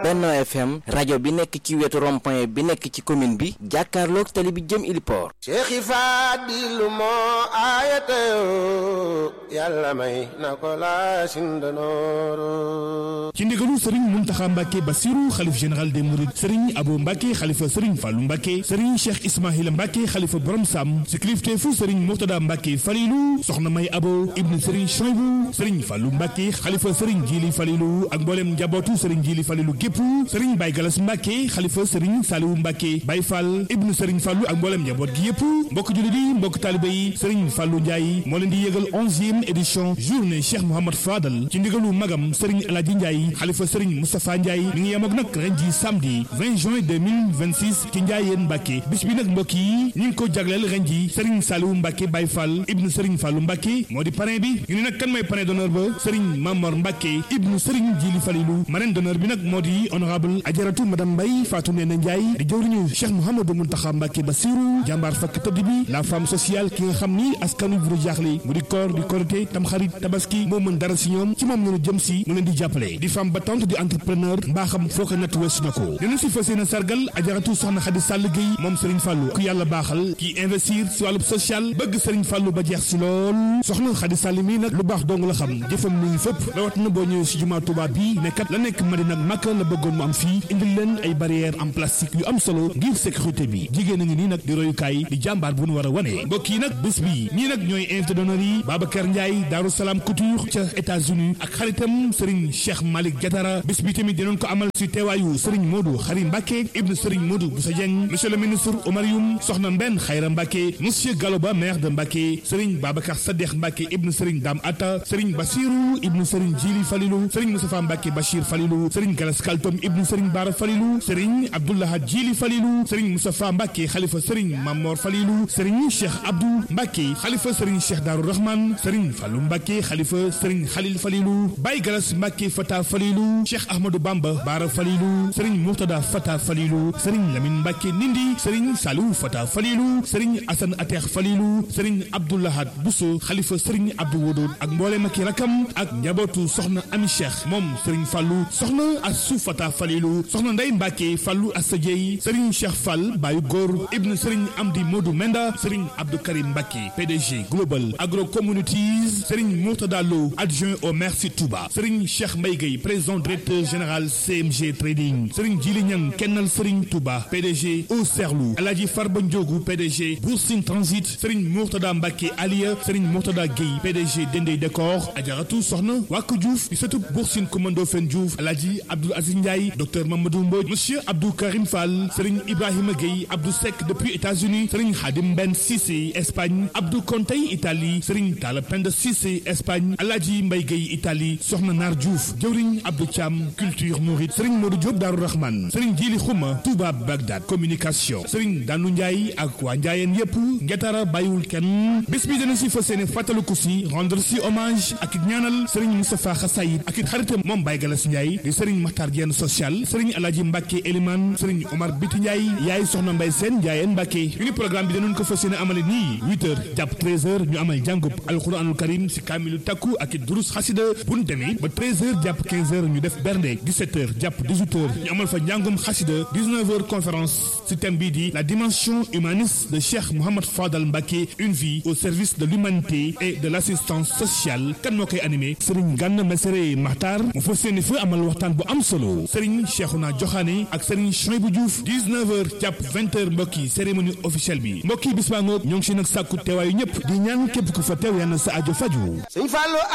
Benno FM rajo bi nekk ci wetu rond-point bi nekk ci commune bi jàkkaarloog tali bi jëm Iliport Cheikh Fadilu moo aayatayoo yàlla may na ko laa sindanooro ci ndigalu Serigne Mountakha Mbacké Bassirou xalif général des Mourides Serigne Abo Mbacké xalifa Serigne Fallou Mbacké Serigne Cheikh Ismaïla Mbacké xalifa Borom Sam ci kilifteefu Serigne Mourtada Mbacké Falilou soxna May Abo ibnu Serigne Choybou Serigne Fallou Mbacké xalifa Serigne Djili Falilou ak mboolem njabootu Serigne Djili Falilou gépp Serigne Baye Galas Mbacké xalifa Serigne Saliou Mbacké Baye Fall ibnu Serigne Fallou ak mboolem njaboot gi yëpp mbokk jullit yi mbokk taalibe yi Serigne Fallou Ndiaye moo leen di yëgal onzième édition journée Cheikh Mouhamad Fadal ci ndigalu magam Serigne El Hadji Ndiaye xalifa Serigne Moustapha Ndiaye mi ngi yemoog nag ren ji samedi 20 juin 2026 ci Ndiayeen Mbacké bis bi nag mbokk yi ñu ngi ko jagleel ren ji Serigne Saliou Mbacké Baye Fall ibnu Serigne Fallou Mbacké moo di parrain bi ñu ne nag kan mooy parrain d'honneur ba Serigne Mamor Mbacké ibnu Serigne Djili Falilou marraine d'honneur bi nag moo di honorable Adjaratou madame Mbaye Fatou Néné Ndiaye di jëwriñu Cheikh Mouhamadou Mountakha Mbacké Bassirou jàmbaar fakk tëdd bi la femme sociale ki nga xam ni askanu bu jaaxle mu di koor di korité tamxarit tabaski moo mën dara si ñoom ci moom ñu jëm si mu leen di jàppale di femme battante di entrepreneur mbaaxam foo ko natt weesu na ko dina si fas yéene sargal Adjaratou soxna Khady Sall Gueye moom Serigne Fallou ku yàlla baaxal ki investir si wàllu social bëgg Serigne Fallou ba jeex si lool soxna Khady Sall mii nag lu baax dong la xam jëfam mu ngi fépp rawat na boo ñëwee si jumaa Touba bi nekkat la nekk Madina ak Makka la bëggoon mu am fii indil leen ay barrières en plastique yu am solo ngir sécurité bi jigéen a ngi nii nag di royukaay di jàmbaar bu nu war a wane mbokk yi nag bés bi ñii nag ñooy invité d'honneur yi Babacar Ndiaye Darou Salam Couture ca États-Unis ak xaritam Serigne Cheikh Malick Diatara bés bi tamit dinañ ko amal si teewaayu Serigne Modou Khari Mbacké ibn Serigne Modou Boussa Dieng monsieur le ministre Omar Youm soxna Mbenn Khayra Mbacké monsieur Galoba maire de Mbacké Serigne Babacar Sadekh Mbacké ibn Serigne Dame Atta Serigne Bassirou ibn Serigne Djili Falilou Serigne Moustapha Mbacké Bachir Falilou Serigne Galas Kaltom ibn Serigne Bara Falilou Serigne Abdoulaha Djili Falilou Serigne Moustapha Mbacké Khalifa Serigne Mamor Falilou Serigne Cheikh Abdou Mbacké Khalifa Serigne Cheikh Darou Rahman Serigne Fallou Mbacké Khalifa Serigne Khalil Falilou Baye Galas Mbacké Fata Falilou Cheikh Ahmadou Bamba Bara Falilou Serigne Mourtada Fata Falilou Serigne Lamine Mbacké Nindi Serigne Salou Fata Falilou Serigne Assane Atex Falilou Serigne Abdoulahad Bousso Khalifa Serigne Abdou Wodoud ak mboolem ak rakam ak njabootu soxna Ami Cheikh moom Serigne Fallou soxna Assou Fata Falilou soxna Ndeye Mbacké Fallou Assa Dieye Serigne Cheikh Fall Bayu Góor Ibn Serigne Amdi Modou Menda Serigne Abdou Karim Mbacké PDG Global Agro Communities Serigne Mourtada Lo adjoint au maire si Touba Serigne Cheikh Mbaye Gueye président directeur général CMG Trading Serigne Djili Niang kennal Serigne Touba PDG au Serlou Aladji Farba Ndiogou PDG Boursine Transit Serigne Mourtada Mbacké Aliya Serigne Mourtada Gueye PDG Dendey Décor Adjaratou Soxna Waku Diouf di sëtub Boursine Commando Fen Diouf Aladji Abdou Aziz Ndiaye docteur Mamadou Mbodj Monsieur Abdou Karim Fall Serigne Ibrahima Gueye Abdou Seck depuis États-Unis Serigne Khadim Ben Cissé Espagne Abdou Kontey Italie Serigne Talla Penda Cissé Espagne Aladji Mbaye Gueye Italie Soxna Nar Diouf jëwriñ Abdou Thiam culture mouride Serigne Modou Diop Darou Rahman Serigne Djili Khouma Touba Bagdad communication Serigne Danou Ndiaye ak waa Ndiayeen yépp ngetara bàyyiwul kenn bés bi dana si fas yéene fàttaliku si rendre si hommage ak it ñaanal Serigne Moustapha Xasayid ak it xaritam moom Baye Galas Ndiaye di Serigne Makhtar Diène social Serigne Aladji Mbacké Elimane Serigne Omar Biti Ndiaye yaay soxna Mbaye Sène Ndiayeen Mbacké ñu ni programme bi danañ ko fas yéene amale nii 8 heures jàpp 13 heures ñu amal jàngub alquranul karim si kaamilu takku ak it durus xasida bu ñu demee ba 13 heures jàpp 15 heures ñu def bernde 17 heures jàpp 18 heures ñu amal fa njàngum xasida 19 heures conférence si thème bii di la dimension humaniste de Cheikh Mouhamad Fadal Mbacké une vie au service de l'humanité et de l'assistance sociale kan moo koy animé Serigne Gana Messere Makhtar mu fas yéene fa amal waxtaan bu am solo Serigne Cheikhouna Diokhane ak Serigne Chouaïbou Diouf 19 heures jàpp 20 heures mbokk yi cérémonie officielle bi mbokk yi bis baa ngoog ñoo ngi si nag sàkku teewaayu ñëpp di ñaan képp ku fa teew yàlla na sa ajo faju